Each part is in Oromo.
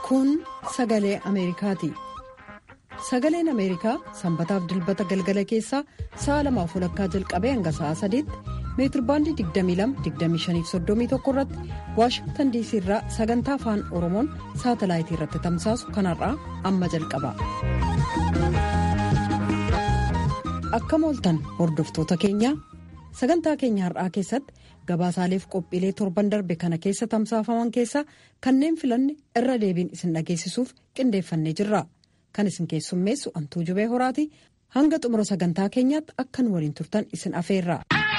Kun sagalee Ameerikaati. Sagaleen Ameerikaa sanbataaf dilbata galgala keessaa sa'a lamaaf walakkaa jalqabee hanga sa'a sadiitti meetirbaandii 22-25-31 irratti waashingtan diisii irraa sagantaa afaan oromoon saatalaayitii irratti tamsaasu kanarraa amma jalqaba. Akkam ooltan hordoftoota keenya sagantaa keenya har'aa keessatti gabaasaaleef qophiilee torban darbe kana keessa tamsaafaman keessaa kanneen filanne irra deebiin isin dhageessisuuf qindeeffannee jirra. Kan isin keessummeessu antuu jubee horaati hanga xumura sagantaa keenyaatti akkan waliin turtan isin afeerra.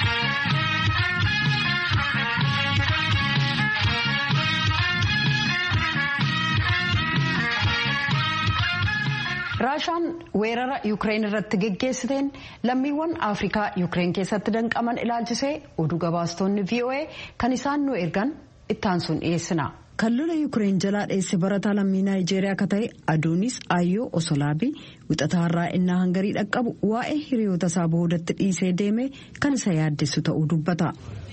raashaan weerara yuukireen irratti geggeessiteen lammiiwwan afrikaa yuukireen keessatti danqaman ilaalchisee oduu gabaastonni voa kan isaan nu ergan ittaansuun dhiyeessina. kan lola yuukireen jalaa dheesse barataa lammii naayijeeriyaa akka ta'e adoonis ayyoo osolaabii wixataa har'aa innaa hangarii dhaqqabu waa'ee hiriyoota isaa boodatti dhiisee deeme kan isa yaaddessu ta'uu dubbata.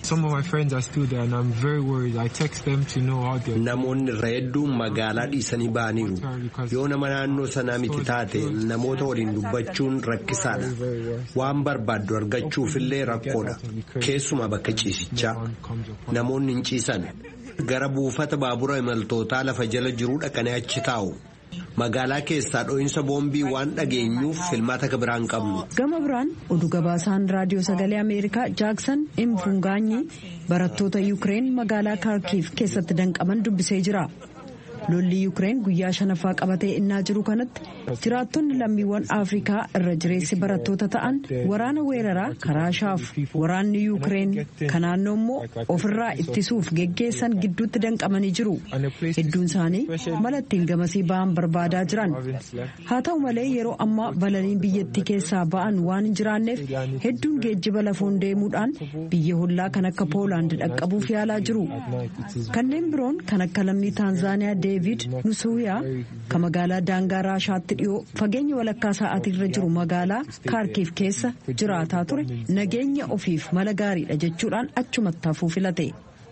Namoonni irra hedduun magaalaa dhiisanii ba'aniiru. Yoo nama naannoo sanaa miti taate namoota waliin dubbachuun rakkisaadha. Waan barbaaddu argachuufillee rakkoodha. Keessumaa bakka ciisichaa. Namoonni hin ciisan. Gara buufata baabura imaltootaa lafa jala jiruu dhaqanii achi taa'u. Magaalaa keessaa dho'iinsa boombii waan dhageenyuuf filmaata akka biraan qabnu. Gama biraan oduu gabaasaan raadiyoo sagalee Ameerikaa Jaaksan Imfungaanyi barattoota Yuukireen magaalaa Kaarkiif keessatti danqaman dubbisee jira. Lolli Yuukireen guyyaa shanaffaa qabatee innaa jiru kanatti jiraattonni lammiiwwan Afrikaa irra jireessi barattoota ta'an waraana weeraraa karaashaaf waraanni Yuukireen kan naannoo immoo ofirraa ittisuuf geggeessan gidduutti danqamanii jiru. Hedduun isaanii mala ittiin gamasii ba'an barbaadaa jiran. Haa ta'u malee yeroo ammaa balaliin biyyattii keessaa ba'an waan hin jiraanneef hedduun geejjiba lafoon deemuudhaan biyya hollaa kan akka Poolaand dhaqqabuuf yaalaa jiru. Kanneen biroon kan akka lammii Taanzaaniyaa Deevid Nusuuyaa kan magaalaa daangaa Raashaatti dhiyoo fageenya walakkaa sa'aatirra jiru magaalaa Kaarkiif keessa jiraataa ture nageenya ofiif mala gaariidha jechuudhaan achumatti hafuu filate.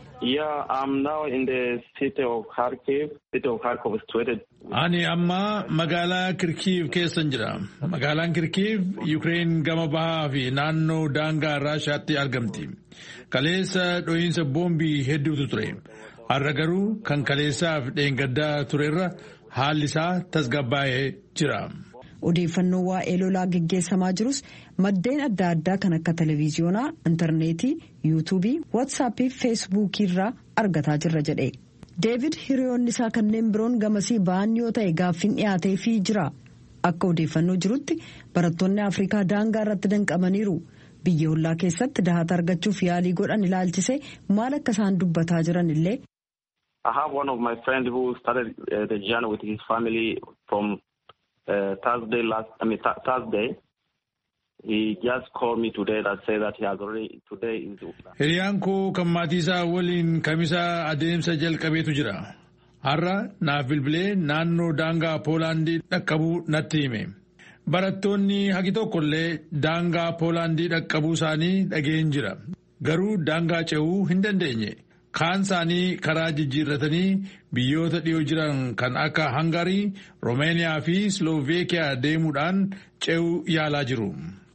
Ani amma magaalaa Kirkiiv keessan jira. Magaalaan Kirkiiv Yuukireen gama bahaa fi naannoo daangaa Raashaatti argamti. Kaleessa dho'iinsa boombii hedduutu ture. Har'a garuu kan kaleessaaf dheengaddaa turerra haalli isaa tasgabbaa'ee jira. Odeeffannoo waa'ee lolaa geggeessamaa jirus maddeen adda addaa kan akka televiziyoonaa, intarneetii, yuutuubii, waatsaappii fi feesbuukii irraa argataa jirra jedhe. Deevid hiriyoonni isaa kanneen biroon gamasii ba'an yoo ta'e gaaffiin dhiyaateefii jira. Akka odeeffannoo jirutti barattoonni Afrikaa daangaa irratti danqamaniiru. Biyya hollaa keessatti dahata argachuuf yaalii godhan ilaalchisee maal akka isaan dubbataa jiran illee. I have one of my friends who started uh, the journey with his family from uh, Thursday last. I mean th Thursday. He just called me today that say that he has already today is. Hiriyaan koo kan maatii isaa waliin kamisa adeemsa jalqabeetu jira. Har'a naaf bilbilee naannoo daangaa Poolaandii dhaqqabuu natti hime. Barattoonni hagi tokkollee daangaa Poolaandii dhaqqabuu isaanii dhageen jira. Garuu daangaa ce'uu hin dandeenye. Kaan isaanii karaa jijjiirratanii biyyoota dhiyoo jiran kan akka Hangarii, Romeeniyaa fi Slooveekiyaa deemuudhaan ce'uu yaalaa jiru.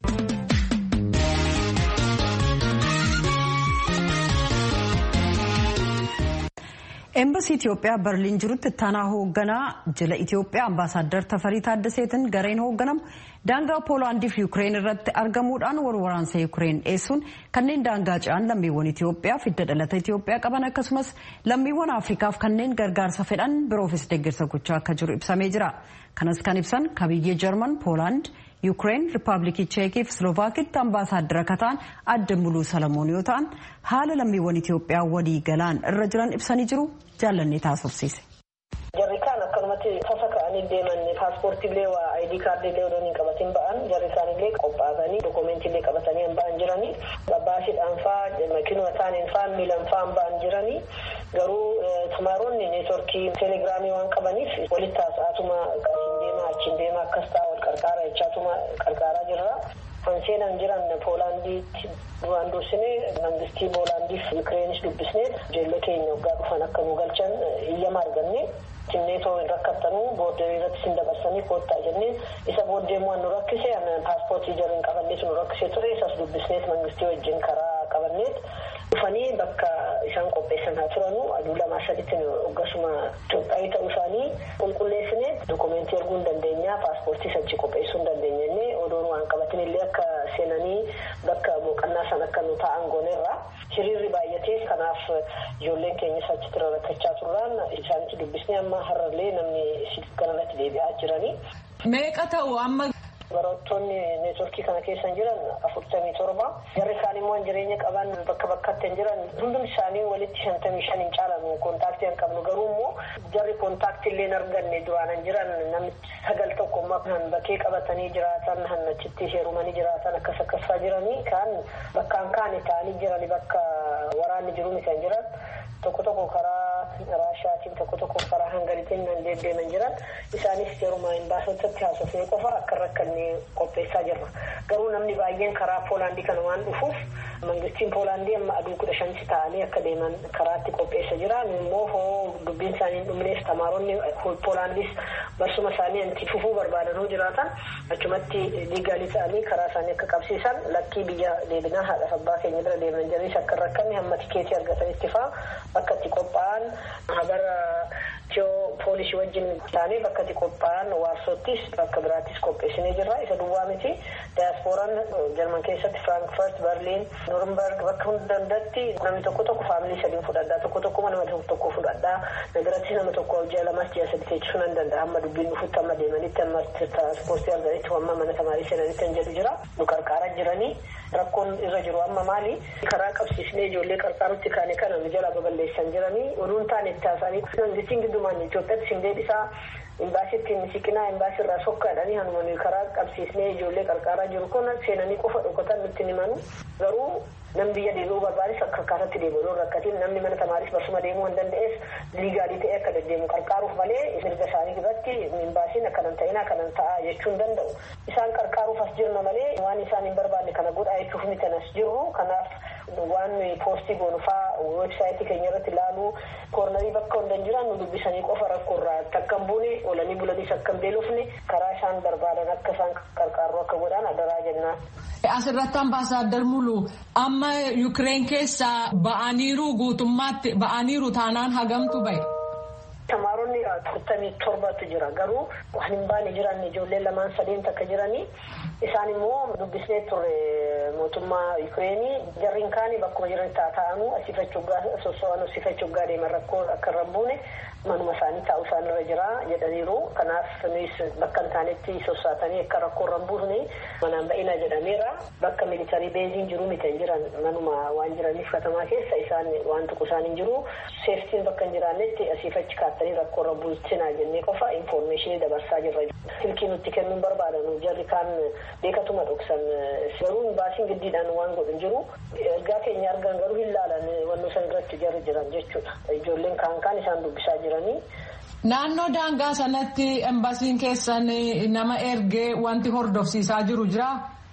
Eembasii Itoophiyaa Berliin jirutti ittaanaa hoogganaa jila Itoophiyaa ambaasaaddar Tafarii Taaddaseetiin gareen hoogganamu daangaa Poolaandii fi Yuukireen irratti argamuudhaan wal waraansa Yuukireen dhiyeessuun kanneen daangaa ce'an lammiiwwan Itoophiyaa fi hidda dhalata Itoophiyaa qaban akkasumas lammiiwwan Afrikaaf kanneen gargaarsa fedhan biroofis deeggarsa gochaa akka jiru ibsamee jira. Kanas kan ibsan kabiyyee Jarman, Poolaand, Yuukireen, Riippaabilikii Cheekii fi Siloovakiitti ambaasaaddara akka ta'an adda muluu Salamoon yoo ta'an haala lammiiwwan Itoophiyaa walii galaan irra jiran ibsanii jiru jaallannee taasofsiise. Jarri kaan akkanumatti tasa ka'anii deeman paaspoortiillee waa ayidii kaardiillee odoo hin qabatin ba'an jarri isaanillee qophaa'anii dookumeentiillee qabatanii hin ba'an jiranii babbaashiidhaan faa makiinuma isaaniin faa miilan faa hin ba'an jiranii garuu tumaaronni neetworkii teelegiraamii waan qabaniif walitti haasa'atuma asiin deemaa achiin deemaa akkas ta'a wal qarqaara jechaatuma qarqaaraa jirra. Kan seenan jiran Poolaandiitti duraan dursinee mangistii Poolaandiif Yuukireenis dubbisnee ijoollee keenya waggaa dhufan akka nu galchan iyyama arganne. Timneetoo boorderii irratti sin dabarsanii koottaa jennee isa booddee immoo nu rakkise paaspoortii jarri hin qabanneet nu rakkise ture isas dubbisneet mangistii wajjin karaa qabanneet dhufanii bakka isaan qopheessan haa turanu aduu lamaa saditti hoggasuma Itoophiyaa ta'uu isaanii qulqulleessineet dokumentii erguu hin dandeenya paaspoortii sachi qopheessuu hin dandeenya jennee odoon waan qabatin illee akka seenanii bakka boqonnaa san akka nu taa'an goonerra hiriirri baay'atee kanaaf ijoolleen keenyas achitti rakkachaa turraan isaanitti dubbisnee amma har'allee namni kanarratti deebi'aa jiranii. Meeqa ta'u amma. Barattoonni neetworkii kana keessa jiran afurtamii torba jarri isaan immoo jireenya qaban bakka bakkatti hin jiran hundum isaanii walitti shantamii shan hin caalan kontaaktii hin qabnu garuu immoo jarri kontaaktii illee hin arganne duraan hin jiran namni sagal tokko immoo kan bakkee qabatanii jiraatan han achitti heerumanii jiraatan akkas akkasaa jiranii kaan bakkaan kaane ta'anii jiranii bakka waraanni jiru kan jiran tokko tokko karaa raashaatiin tokko tokko karaa hangariitiin nan deddeeman jiran isaanis yeruma hin baasotatti haasofnee qofa akka rakkanne qopheessaa jirra garuu namni baay'een karaa poolaandii kana waan dhufuuf mangistiin poolaandii amma aduu kudha shanti ta'anii akka deeman karaatti qopheessa jira immoo hoo dubbiin isaanii hin dhumneef tamaaronni poolaandis barsuma isaanii anti fufuu barbaadan hoo jiraatan achumatti liigaalii ta'anii karaa isaanii akka qabsiisan lakkii biyya deebinaa haadha abbaa keenya bira deeman jiranis akka rakkanne hamma tikeetii argatanitti faa bakka itti qophaa'an habara tiyoo poolisii wajjin taanee bakka itti qophaa'an waarsottis bakka biraattis qopheessinee jirra isa duwwaa miti daayaaspooraan jarman keessatti firaankfurt berliin noornberg bakka hunda dandatti namni tokko tokko faamilii sadiin fudhadhaa tokko tokko nama tokko fudhadhaa nagarattis nama tokko ji'a lamas ji'a sadi teechisuu nan danda'a amma dubbiin dhufutti amma deemanitti amma ispoortii arganitti amma mana tamaarii seenanitti kan jedhu jira nu qarqaara jiranii rakkoon irra jiru amma maali karaa qabsiisnee ijoollee qarqaarutti kaane kana nu jala baballeessan jiranii oduun taane itti haasanii mangistiin giddumaan Itoophiyaatti sin deebisaa imbaasitti siqinaa imbaasii irraa sokkaadhanii hanuma karaa qabsiisnee ijoollee qarqaaraa jiru kun seenanii qofa dhokatan nutti himanu garuu namni biyya deebi'uu barbaades akka akkaatatti deebi'u rakkatiin namni mana tamaaris barsuma deemuu hin danda'ees liigaalii ta'ee akka deddeemu qarqaaruuf malee mirga isaanii irratti imbaasiin akkanan ta'in akkanan ta'a jechuu hin danda'u isaan qarqaaruuf as jirna malee waan isaan hin barbaanne kana godhaa jechuuf miti as jirru kanaaf waan poostii goonfaa weebsaayitii keenya irratti ilaaluu koornarii bakka hundan jiran nu dubbisanii qofa rakkoorraa takka hin buune oolanii bulaniis akka hin beelofne karaa isaan barbaadan akka isaan qarqaarru akka godhan adaraa jennaan. Asirratti ambaasaaddar Mulu amma Yukireen keessaa ba'aniiru guutummaatti ba'aniiru taanaan hagamtu bahe. Tamaaronni afurtamii torbatu jira garuu waan hin baane jiran ijoollee lamaan sadeen takka jiranii isaan immoo dubbisnee turre mootummaa Yukireenii jarriin kaanii bakkuma jiran taa'anii asifachuggaa soso'an asifachuggaa deeman rakkoo akka irra buune manuma isaanii taa'uu isaan irra jira jedhaniiru kanaaf nuyi bakka hin taanetti sossaatanii akka rakkoo irra buufne manaan ba'ina jedhameera bakka militarii beeziin jiru miti hin jiran manuma waan jiraniif katamaa keessa isaan waan tuqu isaan hin jiru seeftiin bakka hin jiraannetti asiifachi kaattanii rakkoo irra buusinaa jennee qofa infoormeeshinii dabarsaa jirra. Silkii nutti kennuun barbaadan jarri kaan beekatuma dhoksan garuu baasiin giddiidhaan waan godhu jiru ergaa keenya argan garuu hin laalan wannoo san irratti jarri jiran jechuudha. Ijoolleen kaan kaan isaan dubbisaa jiranii. Naannoo daangaa sanatti embasiin keessan nama ergee wanti hordofsiisaa jiru jira.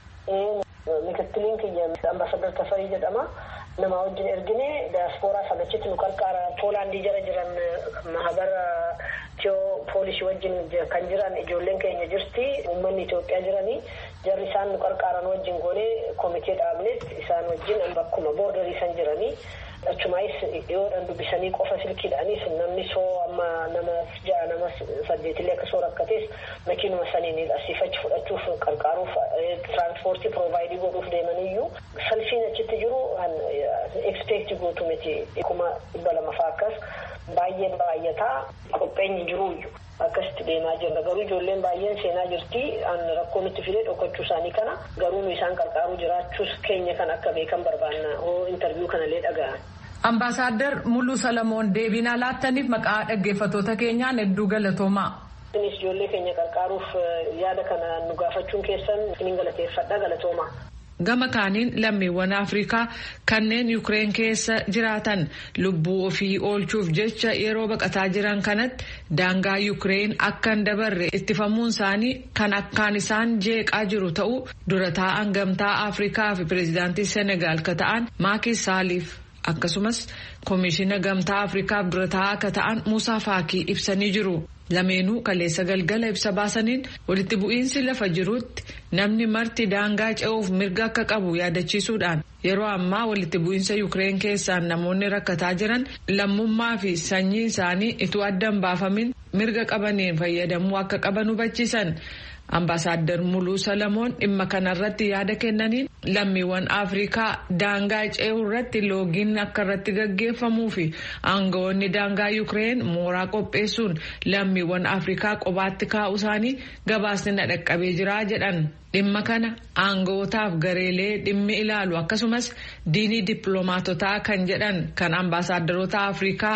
Mikittiliin kiyya ambaasadar Tafarii jedhama. Nama wajjin ergine daaspooraa sanachitti nu qarqaara poolaandii jara jiran mahabara tiyoo poolisii wajjin kan jiran ijoolleen keenya jirti uummanni Itoophiyaa jiranii jarri isaan nu qarqaaran wajjin goonee komitee dhaabneet isaan wajjin bakkuma boordarii san jiranii. achumaayis dhiyoodhaan dubbisanii qofa silkiidhaanis namni soo amma nama ja'a nama saddeetillee akka soo rakkatees makiinuma saniin asiifachi fudhachuuf qarqaaruuf tiraanspoortii piroovaayidii godhuuf deemaniyyuu salfiin achitti jiru ekspeekti gootu miti kuma dhibba lama fa'aa akkas baay'een baay'ataa qopheenyi jiruuyyu akkasitti deemaa jirra garuu ijoolleen baay'een seenaa jirti rakkoo nutti fidee dhokachuu isaanii kana garuu nu isaan qarqaaruu jiraachuus keenya kan akka beekan barbaanna hoo intarviiyuu kanallee dhaga'an. Ambaasaadder Muluu Salamoon deebinaa laattaniif maqaa dhaggeeffattoota keenyaan hedduu galatoomaa. Isinis ijoollee keenya qarqaaruuf yaada kana nu gaafachuun keessan isiniin galateeffadha galatoomaa. Gama kaaniin lammiiwwan Afrikaa kanneen Yukireen keessa jiraatan lubbuu ofii oolchuuf jecha yeroo baqataa jiran kanatti daangaa Yukireen akka hin dabarre ittifamuun isaanii kan akkaan isaan jeeqaa jiru ta'uu dura taa'an gamtaa Afrikaa fi pireezidaantii Senegaal ka ta'an Maaki Saaliif akkasumas koomishina gamtaa afrikaaf dura taa'aa akka ta'an muusaa faakii ibsanii jiru. lameenuu kaleessa galgala ibsa baasaniin walitti bu'iinsi lafa jirutti namni marti daangaa ce'uuf mirga akka qabu yaadachiisuudhaan yeroo ammaa walitti bu'iinsa yukireen keessaan namoonni rakkataa jiran lammummaa fi sanyii isaanii ituu addan baafamin mirga qabaniin fayyadamuu akka qaban hubachiisan. Ambaasaadder Muluu Salamoon dhimma kanarratti yaada kennaniin lammiiwwan Afrikaa daangaa ce'uu irratti loogiin akka irratti gaggeeffamuu fi aangawoonni daangaa Yukireen mooraa qopheessuun lammiiwwan Afrikaa qobaatti kaa'uu isaanii gabaasni na dhaqqabee jira jedhan. Dhimma kana aangawootaaf gareelee dhimmi ilaalu akkasumas diinii dippiloomaatotaa kan jedhan kan ambaasaaddaroota Afrikaa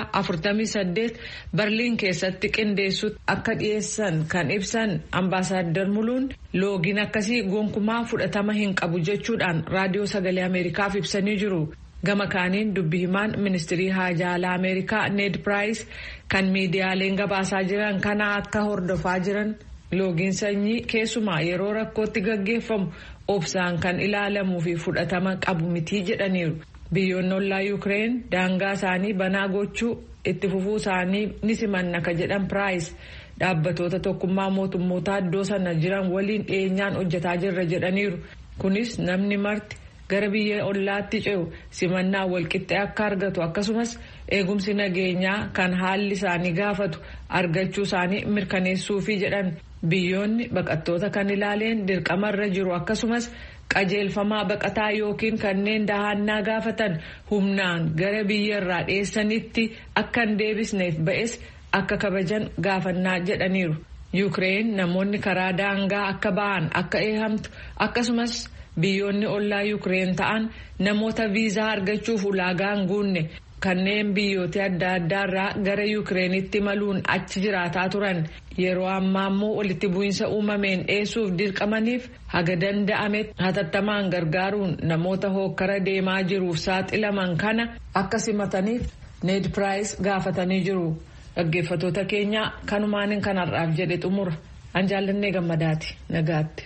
48 Berliin keessatti qindeessutti akka dhiyeessan kan ibsan ambaasaadder Muluun loogiin akkasii gonkumaa fudhatama hin qabu jechuudhaan raadiyoo sagalee Ameerikaaf ibsanii jiru. Gama kaaniin dubbi himaan ministirii haajaalaa Ameerikaa Ned Price kan miidiyaaleen gabaasaa jiran kana akka hordofaa jiran. loogiin sanyii keessumaa yeroo rakkootti gaggeeffamu obsaan kan ilaalamuu fi fudhatama qabu mitii jedhaniiru biyyoonni ollaa yuukireen daangaa isaanii banaa gochuu itti fufuu isaanii ni simanna ka jedhan piraayis dhaabbatoota tokkummaa mootummootaa iddoo sana jiran waliin dhiyeenyaan hojjetaa jirra jedhaniiru kunis namni marti gara biyya ollaatti ce'u simannaa walqixxee akka argatu akkasumas eegumsi nageenyaa kan haalli isaanii gaafatu argachuu isaanii mirkaneessuufi jedhan. biyyoonni baqattoota kan ilaaleen dirqamarra jiru akkasumas qajeelfamaa baqataa yookiin kanneen dahannaa gaafatan humnaan gara biyyarraa dheessanitti akka hin deebisneef ba'es akka kabajan gaafannaa jedhaniiru. Yuukireen namoonni karaa daangaa akka ba'an akka eehamtu akkasumas biyyoonni ollaa Yuukireen ta'an namoota viizaa argachuuf ulaagaa hin guunne kanneen biyyoota adda addaarraa gara yuukireenitti maluun achi jiraataa turan yeroo ammaa immoo walitti bu'iinsa uumameen dheessuuf dirqamaniif haga danda'ametti hatattamaan gargaaruun namoota hookkara deemaa jiruuf saaxilaman kana akka simataniif need piraayis gaafatanii jiru dhaggeeffatoota keenya kanumaanin kanarraaf jedhe xumura an jaallannee gammadaati nagaatti.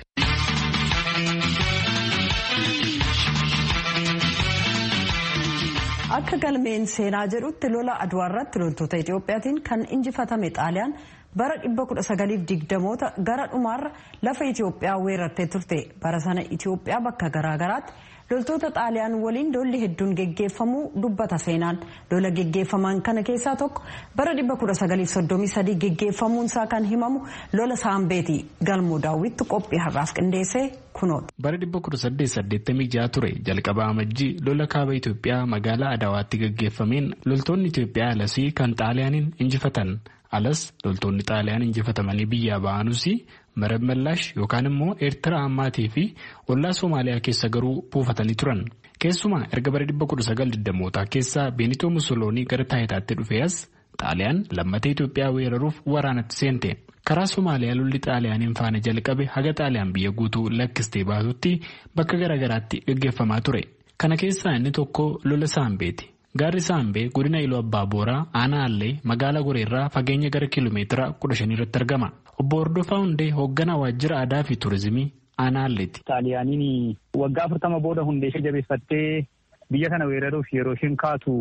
akka galmeen seenaa jedhutti lola aduwaa irratti loltoota itiyoophiyaatiin kan injifatame xaaliyaan bara 1920moota gara dhumaarra lafa itiyoophiyaa weerartee turte bara sana itiyoophiyaa bakka garaagaraatti loltoota xaaliyaan waliin lolli hedduun geggeeffamuu dubbata seenaan lola geggeeffaman kana keessaa tokko bara 1933 geggeeffamuun isaa kan himamu lola saambeeti galmoo daawwitti qophii har'aaf qindeessee kunoota. bara 1886 ture jalqaba amajjii lola kaaba itiyoophiyaa magaalaa adawaatti geggeeffameen loltoonni itiyoophiyaa alasii kan xaaliyaaniin injifatan alas loltoonni xaaliyaan injifatamanii biyyaa ba'anuus marab mallaash yookaan immoo eertiraa ammaatii fi ollaa soomaaliyaa keessa garuu buufatanii turan keessumaa erga bara 1920mootaa keessa beenitoo musoloonii gara taayitaatti dhufee as xaaliyaan lammatee itiyoophiyaa weeraruuf waraanatti seente karaa soomaaliyaa lolli xaaliyaaniin faana jalqabe haga xaaliyaan biyya guutuu lakkistee baatutti bakka garaagaraatti gaggeeffamaa ture kana keessaa inni tokko lola saambeeti. Gaarri Saambee godina Iluu Abbaa Booraa aanaa Allee magaalaa Goreerraa fageenya gara kiiloomeetira kudha shanii irratti argama. Obbo Hordofaa Hundee hoogganaa waajjira aadaa fi turizimii aanaa Alleeti. Xaaliyaaniin waggaa afurtama booda hundee ishee jabeeffattee biyya kana weeraruuf yeroo isheen kaatu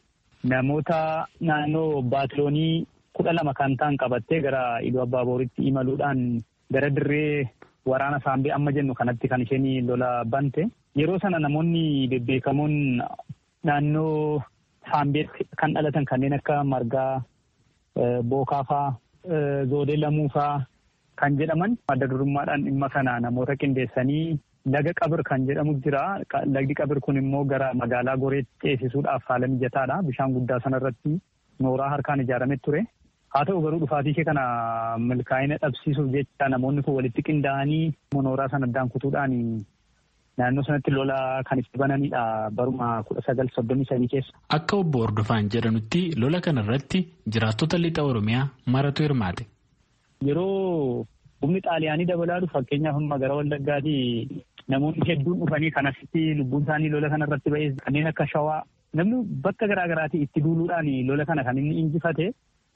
namoota naannoo baatiloonii kudha lama kan ta'an qabattee gara Iluu Abbaa Booritti imaluudhaan gara dirree waraana Saambee amma jennu kanatti kan isheen lola bante. Yeroo sana namoonni bebbeekamoon naannoo saambeetti kan dhalatan kanneen akka margaa bookaafaa zoodee lamuufaa kan jedhaman adda durummaadhaan dhimma kana namoota qindeessanii laga qabir kan jedhamu jira lagdi qabir kun immoo gara magaalaa goreetti ceesisuudhaaf haala mijataadha bishaan guddaa sanarratti nooraa harkaan ijaarame ture haa ta'u garuu dhufaatii ishee kana milkaa'ina dhabsiisuuf jecha namoonni kun walitti qindaa'anii nooraa sana addaan kutuudhaan naannoo sanatti lola kan itti bananidha baruma kudha sagal soddomii sadii keessa. Akka obbo Hordofaan jedhanutti lola kanarratti jiraattota lixa Oromiyaa maratu hirmaate. Yeroo humni xaaliyaanii dabalaa dhufu fakkeenyaaf amma gara Wallaggaatii namoonni hedduun dhufanii kan asitti lubbuun isaanii lola kanarratti ba'ee kanneen akka shawaa namni bakka garaa garaatii itti duuluudhaan lola kana kan inni injifate.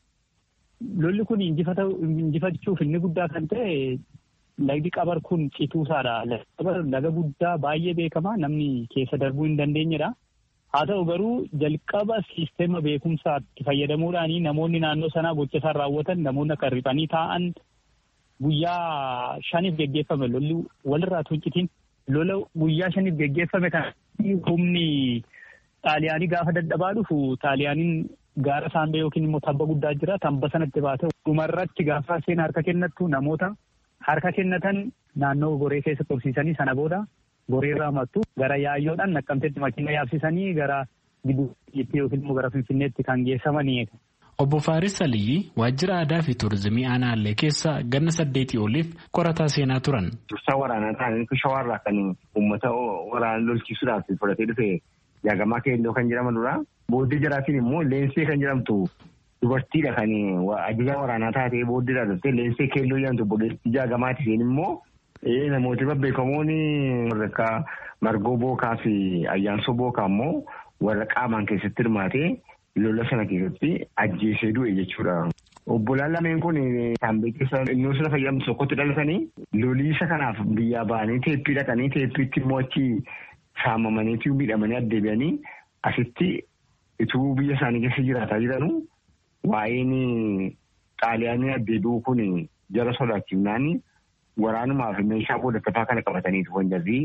Lolli kun injifachuuf inni guddaa kan ta'e lagdi qabar kun cituusaadha. Qabar laga guddaa baay'ee beekamaa namni keessa darbuu hin dandeenyedha. Haa ta'u garuu jalqaba siisteema beekumsaatti fayyadamuudhaan namoonni naannoo sanaa gocha isaan raawwatan namoonni akka riphanii taa'an guyyaa shaniif geggeeffame lolli walirraa tuuncitiin lola guyyaa shaniif geggeeffame kan humni xaaliyaanii gaafa dadhabaa dhufu xaaliyaaniin gaara saambee yookiin immoo tabba guddaa jira tabba sanatti baate dhumarratti gaafa seen harka kennattu namoota harka kennatan naannoo goree keessa tursiisanii sana booda goreerraa mattu gara yaayyoodhaan naqqamteetti makiina yaabsisanii gara gidduutti yookiin immoo gara finfinneetti kan geessamanii. Obbo Faaris Aliyyi waajjira aadaa fi tuurizimii aanaallee keessa ganna saddeetii oliif qorataa seenaa turan. Dursaa waraanaa ta'anii shawaarraa kan uummata waraana lolchiisuudhaaf fudhatee dhufe jaagamaa keelloo kan jedhamanudha. Booddee jaraatiin immoo leensee kan jedhamtu dubartiidha kan ajajaa waraanaa taatee booddeedha dhuftee leensee keelloo jedhamtu booddeetti jaagamaati isheen immoo namooti babbeekamoon warra akka margoo bookaa fi ayyaansoo bookaa immoo warra qaamaan keessatti hirmaatee lola sana keessatti ajjeesee du'e jechuudha. Obbolaan lameen kun saambee keessa innoo sila fayyadamtu tokkotti dhalatanii loliisa kanaaf biyyaa ba'anii teeppii dhaqanii teeppiitti immoo achi saamamaniitu miidhamanii addeebi'anii asitti ituu biyya isaanii keessa jiraataa jiranu waa'een xaaliyaanii addeebi'uu kun jara sodaachifnaan waraanumaaf meeshaa qoodattafaa kana qabataniitu wanjarri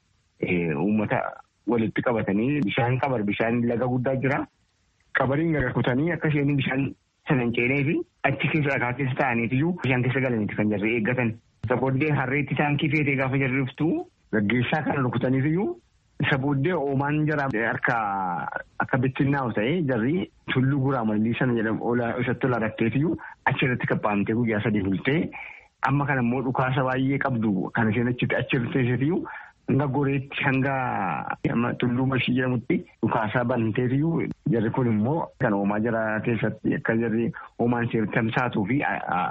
uummata walitti qabatanii bishaan qabar bishaan laga guddaa jira. Qabariin garakutanii akka isheen bishaan sana hin ceenee fi achi keessa dhagaa keessa taa'aniitiyyuu bishaan keessa galaniiti kan jarri eeggatan. Isa booddee harreetti taankii feetee gaafa jarri dhuftu gaggeessaa kana rukutaniitiyyuu isa booddee oomaan jara harka akka bittinnaa'u ta'ee jarri tulluu guraa mallii sana jedhamu isatti ola rakkeetiyyuu achirratti qabbaamtee guyyaa sadii bultee amma kana immoo dhukaasa baay'ee qabdu kan isheen achitti achirratti teessitiyyuu hanga goreetti hanga tulluu mashii jedhamutti dhukaasaa banteetiyyuu jarri kun immoo kan oomaa jara keessatti akka jarri oomaan ishee tamsaatuu fi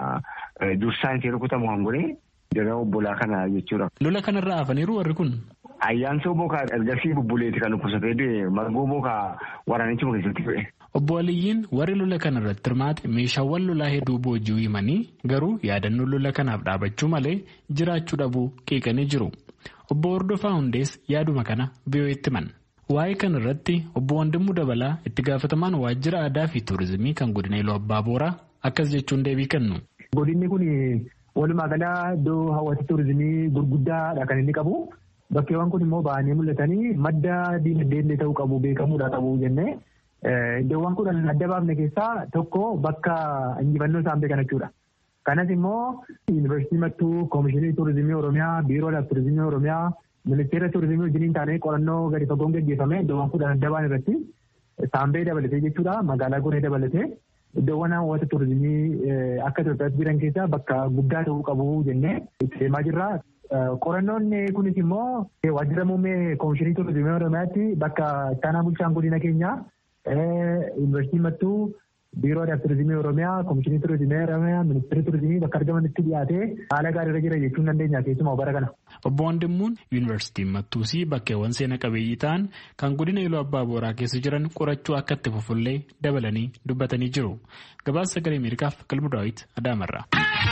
dursaan ishee rukutamu kan godhe jara obbolaa kana jechuudha. Lola kanarraa hafaniiru warri kun. Ayyaansoo bookaa ergasii bubbuleeti kan dhukkubsatee du'e margoo bookaa waraanichuma keessatti du'e. Obbo Aliyyiin warri lola kana irratti hirmaate meeshaawwan lolaa hedduu boojii himanii garuu yaadannoo lola kanaaf dhaabachuu malee jiraachuu dhabuu qeeqanii jiru. Obbo Hordofaa Hundees yaaduma kana biyyooti himan. Waa'ee kana irratti obbo Wandimuu Dabalaa itti gaafatamaan waajjira aadaa fi tuurizimii kan godina Iluu Abbaa Booraa akkas jechuun deebii kennu. Godinni kun walumaa galaa iddoo hawwata tuurizimii gurguddaadha kan inni qabu. Bakkeewwan kun immoo ba'anii mul'atanii madda diinagdee ta'uu qabu beekamuudha qabu jennee iddoowwan kudhan adda baafne keessaa tokko bakka injifannoo saambee kana jechuudha. Kanas immoo yuunivarsiitii mattuu koomishinii tuurizimii Oromiyaa biiroodhaaf tuurizimii Oromiyaa ministeera tuurizimii wajjiniin taanee qorannoo gadi fagoon gaggeeffame iddoowwan kudhan adda baan irratti saambee dabalatee jechuudha magaalaa goree dabalatee iddoowwan hawwata tuurizimii akka Itoophiyaatti jiran keessaa bakka guddaa ta'uu qabu jennee itti deemaa jirra. Qorannoon kunis immoo waajjira muummee koomishinii tuurizimii Oromiyaatti bakka ittaanaa bulchaan godina keenyaa yuunivarsiitii mattuu biiroodhaaf tuurizimii Oromiyaa koomishinii tuurizimii Oromiyaa ministeerri tuurizimii bakka argamanitti dhiyaatee haala gaariirra jira jechuun dandeenya keessumaa bara kana. Obbo Wandimmuun yuunivarsiitiin Mattuusii bakkeewwan seena qabeeyyii ta'an kan godina Iluu Abbaa Booraa keessa jiran qorachuu akka itti fufullee dabalanii dubbatanii jiru. Gabaasa sagalee Ameerikaaf Qalbu Daawit Adaamarraa.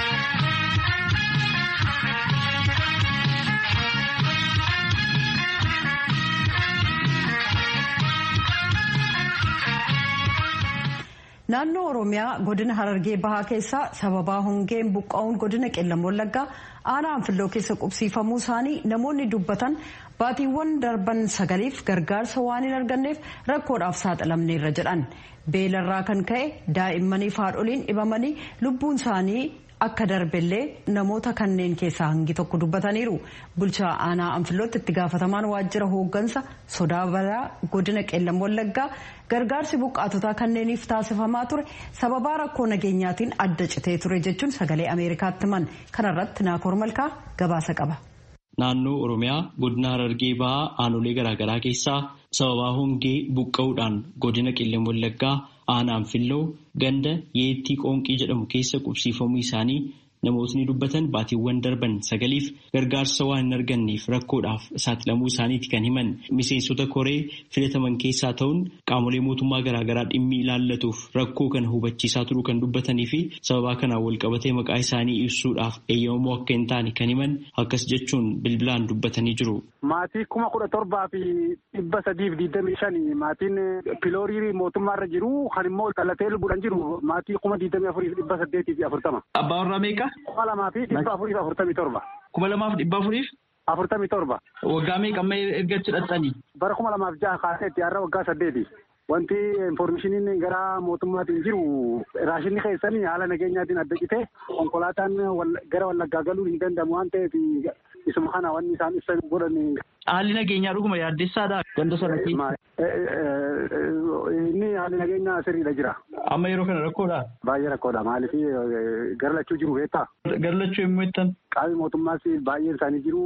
naannoo oromiyaa godina harargee bahaa keessaa sababaa hongeen buqqa'uun godina qellam wallaggaa aanaa anfilloo keessa qubsiifamuu isaanii namoonni dubbatan baatiiwwan darban sagaliif gargaarsa waan hin arganneef rakkoodhaaf saaxilamneerra jedhan beelarraa kan ka'e daa'immaniif haadholiin dhibamanii lubbuun isaanii akka darbellee namoota kanneen keessaa hangi tokko dubbataniiru bulchaa aanaa anfillootti itti gaafatamaan waajjira hooggansa sodaa balaa godina qellam wallaggaa gargaarsi buqqaatotaa kanneeniif taasifamaa ture sababaa rakkoo nageenyaatiin adda citee ture jechuun sagalee ameerikaatti himan kanarratti naakoor malkaa gabaasa qaba. Naannoo Oromiyaa godina Harargee bahaa aanolee garaagaraa keessaa sababaa hongee buqqa'uudhaan godina qellam wallaggaa aanaa anfilloo ganda yeettii qoonqii jedhamu keessa qubsiifamuu isaanii namootni dubbatan baatiiwwan darban sagaliif gargaarsa waan hin arganneef rakkoodhaaf saaxilamuu isaaniiti kan himan miseensota koree filataman keessaa ta'uun qaamolee mootummaa garaagaraa dhimmi ilaallatuuf rakkoo kana hubachiisaa turuu kan dubbatanii fi sababaa kanaan walqabatee maqaa isaanii ibsuudhaaf eeyyamamoo akka hin taane kan himan akkas jechuun bilbilaan dubbatanii jiru. Maatii kuma kudha torbaa fi dhibba sadiif digdamii shani maatiin piloorii mootummaarra jiru kan immoo dhalatee lubbuudhaan jiru maatii kuma digdamii afurii fi dhibba saddeetii fi afurtama. Abbaa warraa meeqa? Kuma lamaa fi dhibba afurii fi afurtamii torba. Kuma lamaaf dhibba afuriif? Afurtamii torba. Waggaa meeqa amma erga achi dhaqxanii? Bara kuma lamaaf jaha kaaseetti har'a waggaa saddeeti. Wanti infoormeeshiniin gara mootummaatiin jiru raashinni keessanii haala nageenyaatiin adda citee konkolaataan gara wallaggaa galuu hin danda'amu waan ta'eef isuma kana wanni isaan ibsan godhan. Haalli nageenyaa dhuguma yaaddessaadha ganda sana Inni haalli nageenyaa sirriidha jira. Amma yeroo kana rakkoodha? Baay'ee rakkoodha. Maaliif garlachuu jiru beektaa? Garlachuu yommuu jettan? Qaamni mootummaas baay'een isaanii jiru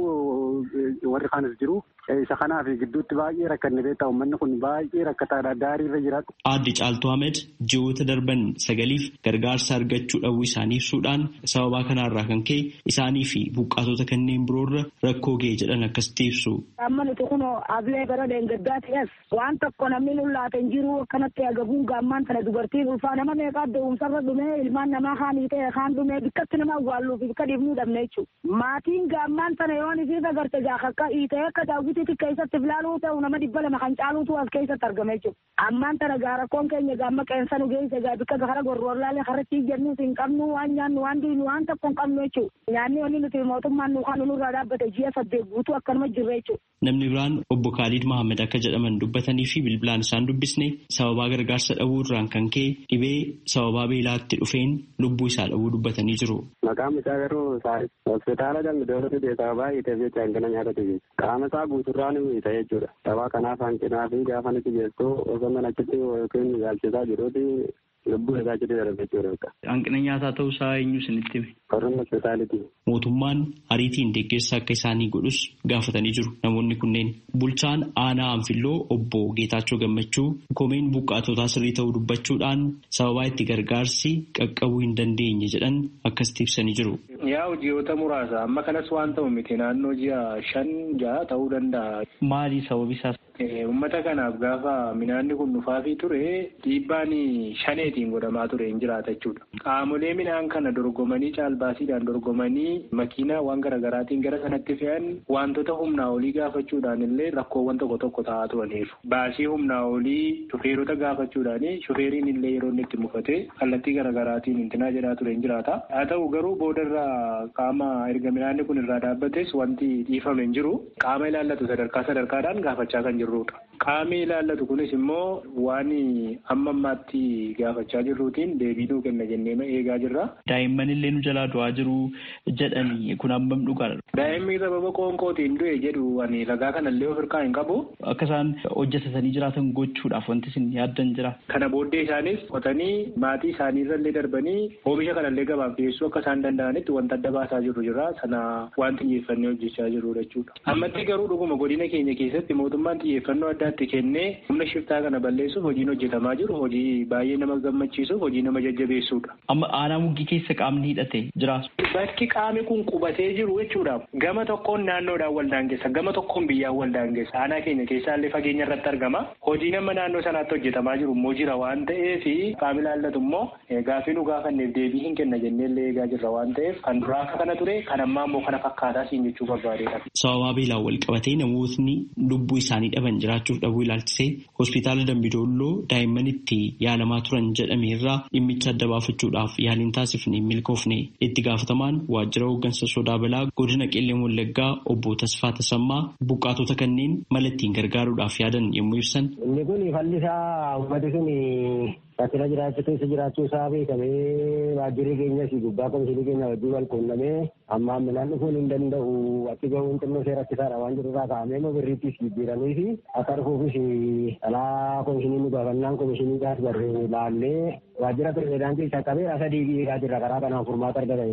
warri kaanis jiru. Isa kanaaf gidduutti baay'ee rakkanne beektaa uummanni kun baay'ee rakkataadha. Daarii irra jira. Aadde Caaltuu Ahmed ji'oota darban sagaliif gargaarsa argachuu dhabuu isaanii ibsuudhaan sababaa kanarraa kan ka'e isaanii fi buqqaatota kanneen biroorra rakkoo ga'e jedhan akkasitti ibsu. Amma nuti kun ablee gara deengaggaa ta'es waan tokko namni nullaate hin jiru akkanatti agabuun gaammaan tana dubartiin ulfaa nama meeqaa da'umsarra dhumee ilmaan namaa haanii ta'e kaan dhumee bikkatti nama awwaalluuf bikka dhiifnuu dhabne jechuudha. Maatiin gaammaan tana yoon isiif agarte gaafa akka hiitee akka daawwitiitti keessatti filaaluu ta'u nama dhibba lama kan caaluutu as keessatti argame jechuudha. Ammaan tana gaa rakkoon keenya gaamma qeensa nu geesse gaa bikka gara gorroorlaalee harratti jennuus hin qabnu waan nyaannu waan diinu waan tokko hin qabnu jechuudha. Nyaanni wanni nuti mootummaan nu kan nurraa dhaabbate ji'a saddeet guutuu akkanuma jirre jechuudha. Namni biraan obbo Khalid Mahammed akka jedhaman dubbatanii fi bilbilaan isaan dubbisne sababaa gargaarsa dhabuu irraan kan ka'e dhibee sababaa beelaatti dhufeen lubbuu isaa dhabuu dubbatanii jiru. Maqaan isaa garuu hospitaala galme dooratu deesaa baay'eeteef jecha hangana nyaatatu jechuudha. Qaama isaa guuturraa ni miidha jechuudha. Sababa kanaaf hanqinaa fi gaafa nuti geessu osoo mana achitti yookiin ilaalchisaa jiruuti lubbuu isaa achitti darbe jechuudha. Hanqina nyaataa ta'uu isaa eenyu isinitti hime? Qorrumma hospitaalitii. Mootummaan ariitiin deeggarsa akka isaanii godhus gaafatanii jiru namoonni kunneen. Bulchaan aanaa Anfilloo obbo Geetaachoo Gammachuu komeen buqqaatotaa sirrii ta'uu dubbachuudhaan sababaa itti gargaarsi qaqqabuu hin dandeenye jedhan akkasitti ibsanii jiru. Yaa ji'oota muraasa amma kanas waan ta'u miti naannoo ji'a shan ja'a ta'uu danda'a. Maali sababi isaas? Uummata kanaaf gaafa midhaanni kun dhufaafii ture dhiibbaan shaneetiin godhamaa ture hin jiraata jechuudha. Qaamolee midhaan kana dorgomanii caalbaasiidhaan dorgomanii makiinaa waan garaagaraatiin gara sanatti fe'an wantoota humnaa olii gaafachuudhaan illee rakkoowwan tokko tokko ta'aa turaniiru. Baasii humnaa olii shufeerota gaafachuudhaan shufeeriin illee yeroo inni itti mufatee kallattii garaagaraatiin intinaa jedhaa ture hin jiraata. Haa ta'u garuu boodarraa qaama erga midhaanni kun irraa dhaabbates wanti dhiifame hin jiru. Qaama ilaallatu sadarkaa sadarkaadhaan gaafachaa kan jirrudha. Qaamni ilaallatu kunis immoo waan amma ammaatti gaafachaa jirruutiin deebii nuu kenna jennee eegaa jirra. Daa'imman illee nu jalaa du'aa jiru jedhanii kun hammam dhugaadha. Daa'imni sababa qoonqootiin du'e jedhu ani ragaa kanallee of hirkaa hin qabu. Akka isaan hojjetatanii jiraatan gochuudhaaf wanti isin yaaddan jira. Kana booddee isaanis qotanii maatii isaanii irrallee darbanii oomisha kanallee gabaaf dhiyeessuu akka isaan danda'anitti wanta adda baasaa jirru jira. Sana waan xiyyeeffannee hojjechaa jirru jechuudha. Ammatti garuu dhuguma godina keenya keessatti mootummaan xiyyeeffannoo addaatti kennee humna shiftaa kana balleessuuf hojiin hojjetamaa jiru hojii baay'ee nama gammachiisuuf hojii nama jajjabeessuudha. Amma aanaa muggii keessa qaamni hidhate jira. Bakki qaamni kun qubatee jiru jechuudha. Gama tokkoon naannoodhaan wal daangessa gama tokkoon biyyaan wal daangessa. Aanaa keenya keessaallee fageenya irratti argama. Hojii nama naannoo sanaatti hojjetamaa jiru immoo jira waan ta'eef qaamni ilaallatu immoo gaafii nu gaafanneef deebii hin kenna jenneellee eegaa jirra waan ta'eef kan duraa akka kana ture kan ammaa immoo kana fakkaataa siin jechuu barbaadeedha. Sababaa beelaan wal qabatee namootni lubbuu isaanii dhaban jiraachuuf dhabuu ilaalchisee hospitaala Dambidolloo daa'imman itti yaalamaa turan jedhame irraa dhimmicha adda baafachuudhaaf yaaliin taasifne milkoofne itti gaafatamaan waajjira hooggansa sodaa balaa godina qillee wallaggaa obbo Tasfaa Tasammaa buqqaatota kanneen mala ittiin gargaaruudhaaf yaadan yommuu ibsan. Inni kun falli isaa uummati sun rakkina jiraachuu keessa jiraachuu isaa beekamee waajjirri keenyas gubbaa komishinii keenya wajjin wal quunnamee amma midhaan dhufuun hin danda'u achi gahuun xinnoo ishee rakkisaadha waan jiru irraa kaa'amee immoo birriittis jijjiiranii fi akka dhufuufis dhalaa komishinii nu gaafannaan komishiniidhaas barree laallee waajjira pirezidaantii isa qabee asa diibii eegaa jirra karaa kanaan furmaata argata inni. Kan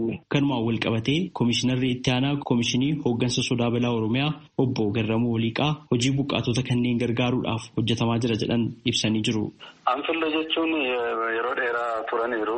kanumaan wal qabatee koomishinarri itti aanaa koomishinii hooggansa sodaa balaa oromiyaa obbo Garramuu Waliiqaa hojii buqqaatota kanneen gargaaruudhaaf hojjetamaa jira jedhan ibsanii jiru. Anfillee jechuun yeroo dheeraa turaniiru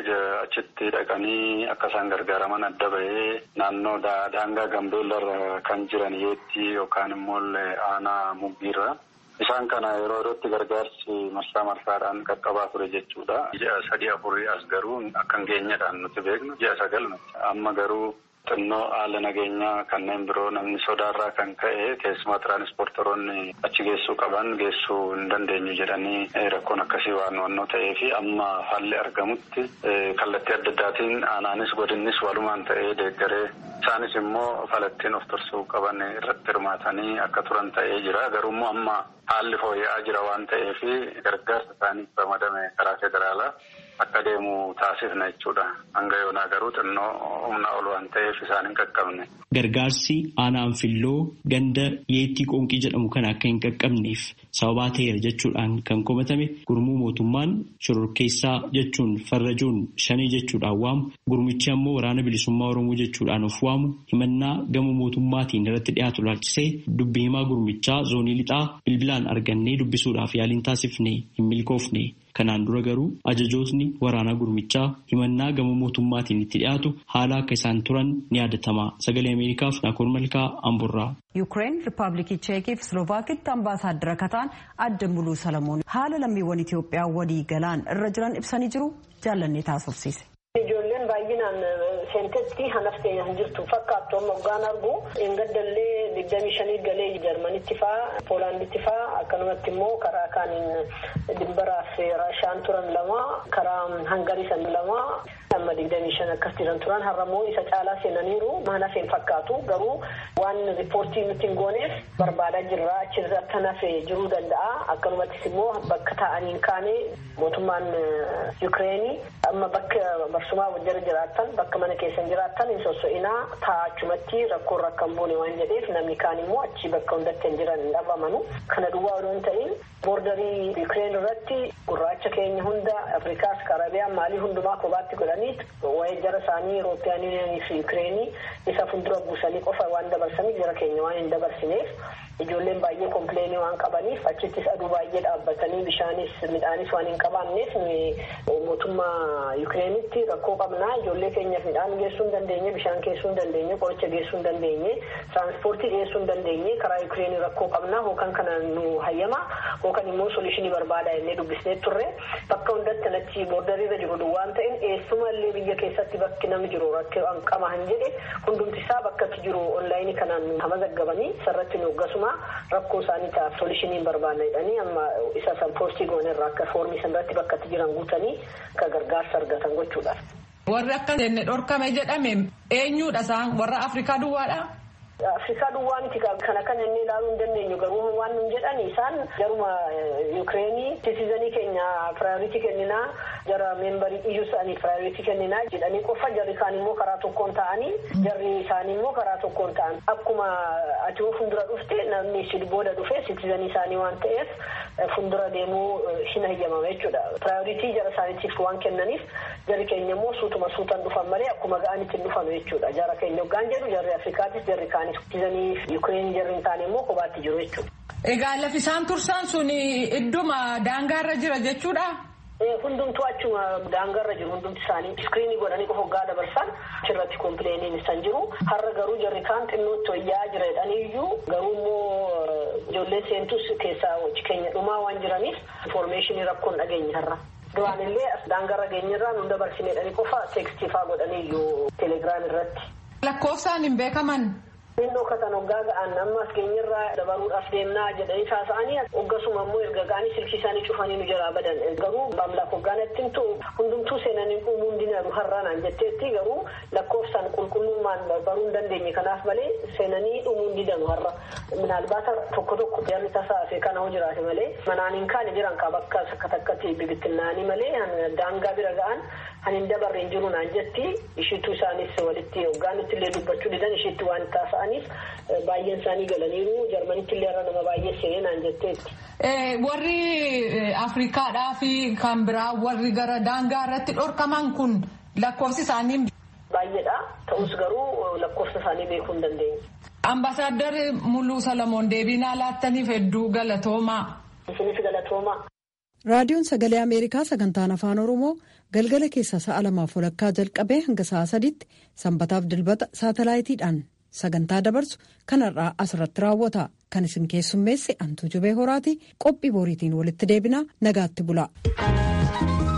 achitti dhaqanii akka isaan gargaaraman adda bahee naannoo daangaa gambeellarra kan jiran yeetti yookaan immoo aanaa muggiirra. Isaan kana yeroo yerootti gargaarsi marsaa marsaadhaan qaqqabaa ture jechuudha. Ji'a sadii afurii as garuu akka hin geenyedhaan nuti beeknu ji'a sagal amma garuu xinnoo haala nageenyaa kanneen biroo namni sodaarraa kan ka'e keessumaa tiraanispoortoroonni achi geessuu qaban geessuu hin dandeenyu jedhanii rakkoon akkasii waan wannoo ta'ee fi amma haalli argamutti kallattii adda addaatiin aanaanis godinnis walumaan ta'ee deeggaree isaanis immoo falattiin of tursuu qaban irratti hirmaatanii akka turan ta'ee jira garuummoo amma haalli fooyya'aa jira waan ta'eef gargaarsa isaaniif ramadame karaa federaalaa akka deemu taasifna jechuudha. Hanga yoonaa garuu xinnoo humna ol waan ta'eef isaan hin qaqqabne. Gargaarsi aanaa anfilloo ganda yeettii qoonqii jedhamu kan akka hin qaqqabneef sababaa ta'eera jechuudhaan kan komatame gurmuu mootummaan shororkeessaa jechuun farrajoon shanii jechuudhaan waamu gurmichi ammoo waraana bilisummaa oromoo jechuudhaan of waamu himannaa gama mootummaatiin irratti dhiyaatu laalchisee dubbii himaa gurmichaa zoonii lixaa bilbilaan argannee dubbisuudhaaf yaaliin taasifne hin milkoofne. Kanaan dura garuu ajajootni waraanaa gurmichaa himannaa gama mootummaatiin itti dhiyaatu haala akka isaan turan ni yaadatama. Sagalee Ameerikaaf Naakoor Malkaa Amburraa. Yuukireen Rippaabilikii Cheekii fi Slovaakitti ambaasaaddara kataan adda muluu Salamoon haala lammiiwwan Itoophiyaa walii galaan irra jiran ibsanii jiru jaallannee taasofsiise. Ijoolleen baay'inaan seentetti hanaftee hin jirtu fakkaattu amma hoggaan argu engaddallee digdamii shanii galee jarmanitti faa poolaanditti faa akkanumatti immoo karaa kaaniin dimbaraaf raashaan turan lama karaa hangarii san lama amma digdamii shan akkas jiran turan har'ammoo isa caalaa seenaniiru mana seen fakkaatu garuu waan riippoortii nutti hin gooneef barbaadaa jirra achirratti hafee jiruu danda'a akkanumattis immoo bakka taa'anii kaane mootummaan yuukireenii amma bakka barsumaa wajjira jiraattan bakka mana keessan jiraattan hin sosso'inaa taa'achumatti rakkoon rakkan buune waan jedheef namni kaan immoo achi bakka hundatti hin jiran hin dhabamanu kana duwwaa odoo hin ta'in boordarii yuukireen irratti gurraacha keenya hunda afrikaas karabiyaan maalii hundumaa kophaatti godhanii waa'ee jara isaanii Eurooppiyaan Yuuniyanii fi Yuukireenii isa fuuldura buusanii qofa waan dabarsaniif jara keenya waan hin dabarsineef ijoolleen baay'ee kompleenii waan qabaniif achittis aduu baay'ee dhaabbatanii bishaanis midhaanis waan hin qabaanneef mootummaa Yuukireenitti rakkoo qabnaa ijoollee keenyaaf midhaan geessuu hin dandeenye bishaan geessuu hin dandeenye qoricha geessuu hin dandeenye tiraanspoortii geessuu hin dandeenye karaa Yuukireenii rakkoo qabnaa hookan kana nu hayyama hookan immoo solishinii barbaada jennee dubbisnee turre bakka hundatti achi boordariirra jiru duwwaan ta'in eessuma illee biyya keessatti bakki namni jiru rakkoo qaba han jedhe hundumti isaa bakkatti jiru onlaayinii kanaan hama zaggabanii sarratti nu gasuma rakkoo isaanii ta'a solishiniin barbaadna jedhanii amma isa san poostii goonerra akka foormii sanarratti bakkatti jiran guutanii akka gargaarsa argatan gochuudhaaf. Warri akka jenne dhorkame jedhame eenyudha isaan warra Afrikaa duwwaadha? Afrikaa duwwaa miti kana kan inni ilaaluu hin dandeenyu garuu waan nun jedhan isaan jaruma Yuukireenii sitizanii keenya piraayoritii kenninaa jara meembarii iyyuu isaanii piraayoritii kenninaa jedhanii qofa jarri kaan immoo karaa tokkoon ta'anii jarri isaanii immoo karaa tokkoon ta'an akkuma ati fuuldura dhufte namni si booda dhufe sitizanii isaanii waan ta'eef fuuldura deemuu hin hayyamama jechuudha. Piraayoritii jara isaaniitiif waan kennaniif jarri keenya immoo suutuma suutan dhufan malee akkuma ga'anitti hin dhufanu jechuudha. Jara keenya hoggaan jedhu jarri Afrikaatis jarri kaan Sitizanii Yuukireen jarri hin taane immoo kophaatti jiru jechuudha. Egaa lafi isaan tursan sun idduma daangaarra jira jechuudha. Hundumtuu achuma daangaarra jiru hundumti isaanii iskiriinii godhanii qofa hoggaa dabarsan achirratti kompileeniin isaan jiru. Har'a garuu jarri kaan xinnootti wayyaa jira jedhaniiyyuu garuu immoo ijoollee seentus keessaa keenya dhumaa waan jiraniif infoormeeshinii rakkoon dhageenya har'a. Duraan illee daangaarra geenyarraa nu dabarsineedhanii qofa teekstii fa'aa godhaniiyyuu teelegiraam irratti. Lakkoofsaan hin beekaman. Xinnoo katan hoggaa ga'an ammas keenyarraa dabaruudhaaf deemnaa jedhanii haasa'anii hoggasuma immoo erga ga'anii silkii isaanii cufanii nu jalaa badan garuu maamlaaf hoggaanatti himtu hundumtuu seenanii dhumuu hin dinadu har'aanaan jetteetti garuu lakkoofsaan qulqullummaan baruu hin dandeenye kanaaf malee seenanii dhumuu hin didanu har'a minaalbaata tokko tokko jarri tasaa fi kana hoo jiraate malee manaan hin kaane jiran kaa bakka takka takkatti bibittinnaanii malee daangaa bira ga'an kan hin dabarre hin jiru naan jetti ishiitu isaanis walitti hoggaanitti illee dubbachuu didan ishiitti waan taasa'aniif baay'een isaanii galaniiru jarmanitti illee irra nama baay'ee seenee naan jetteetti. Warri Afrikaadhaa fi kan biraa warri gara daangaa irratti dhorkaman kun lakkoofsi isaanii baay'eedha. Ta'us garuu lakkoofsa isaanii beekuu hin dandeenye. Ambaasaadder Muluu Salamoon deebiinaa laattaniif hedduu galatoomaa. Isinis galatoomaa. Raadiyoon Sagalee Ameerikaa sagantaan Afaan Oromoo galgala keessa sa'a lamaaf walakkaa jalqabee hanga sa'a sadiitti sanbataaf dilbata saatalaayitiidhaan sagantaa dabarsu kanarraa asirratti raawwata. Kan isin keessummeesse Antuu Jubee Horaati qophii boriitiin walitti deebinaa nagaatti bula.